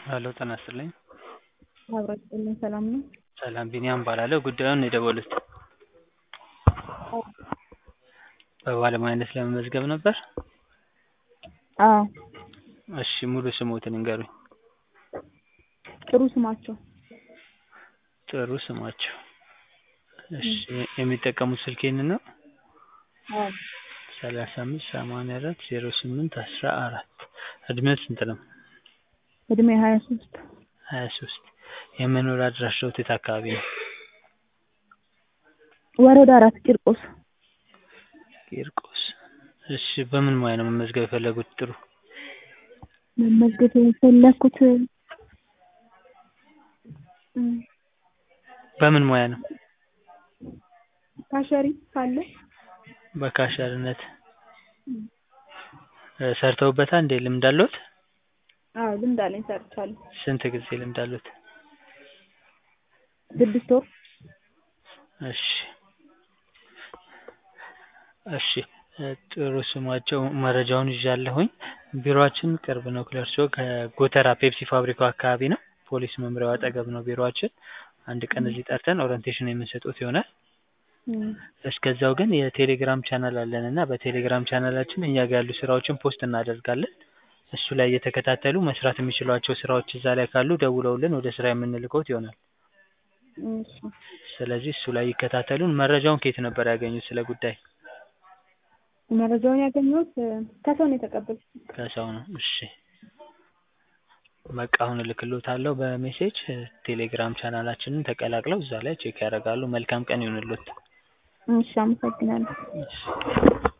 ሄሎ ጤና ይስጥልኝ። አብሮ ይስጥልኝ ሰላም ነው? ሰላም ቢኒያም እባላለሁ። ጉዳዩን ነው የደወሉት? በባለሙያነት ለመመዝገብ ነበር? አዎ እሺ ሙሉ ስምዎትን ይንገሩኝ? ጥሩ ስማቸው ጥሩ ስማቸው እሺ የሚጠቀሙት ስልክ ይሄንን ነው? አዎ ሰላሳ አምስት ሰማንያ አራት ዜሮ ስምንት አስራ አራት እድሜዎት ስንት ነው? እድሜ ሀያ ሶስት ሀያ ሶስት የመኖሪያ አድራሻዎት የት አካባቢ ነው? ወረዳ አራት ቂርቆስ ቂርቆስ እሺ በምን ሙያ ነው መመዝገብ የፈለጉት ጥሩ? መመዝገብ የፈለኩት በምን ሙያ ነው? ካሸሪ ካለ በካሸርነት ሰርተውበታል እንዴ ልምድ አለዎት? አዎ ልምድ አለኝ ሰርቻለሁ። ስንት ጊዜ ልምድ አለዎት? ስድስት ወር እሺ እሺ ጥሩ ስማቸው መረጃውን ይዣለሁኝ። ቢሮአችን ቅርብ ነው ለእርስዎ ከጎተራ ፔፕሲ ፋብሪካው አካባቢ ነው። ፖሊስ መምሪያው አጠገብ ነው ቢሮአችን። አንድ ቀን እዚህ ጠርተን ኦሪንቴሽን የምንሰጥዎት ይሆናል። እስከዛው ግን የቴሌግራም ቻናል አለን እና በቴሌግራም ቻናላችን እኛ ጋር ያሉ ስራዎችን ፖስት እናደርጋለን። እሱ ላይ እየተከታተሉ መስራት የሚችሏቸው ስራዎች እዛ ላይ ካሉ ደውለውልን ወደ ስራ የምንልክዎት ይሆናል። እሺ ስለዚህ እሱ ላይ ይከታተሉን። መረጃውን ከየት ነበር ያገኙት ስለ ጉዳይ? መረጃውን ያገኘሁት ከሰው ነው የተቀበልኩት። ከሰው ነው እሺ በቃ አሁን እልክልዎታለሁ በሜሴጅ ቴሌግራም ቻናላችንን ተቀላቅለው እዛ ላይ ቼክ ያደርጋሉ። መልካም ቀን ይሁንልዎት። እሺ አመሰግናለሁ። እሺ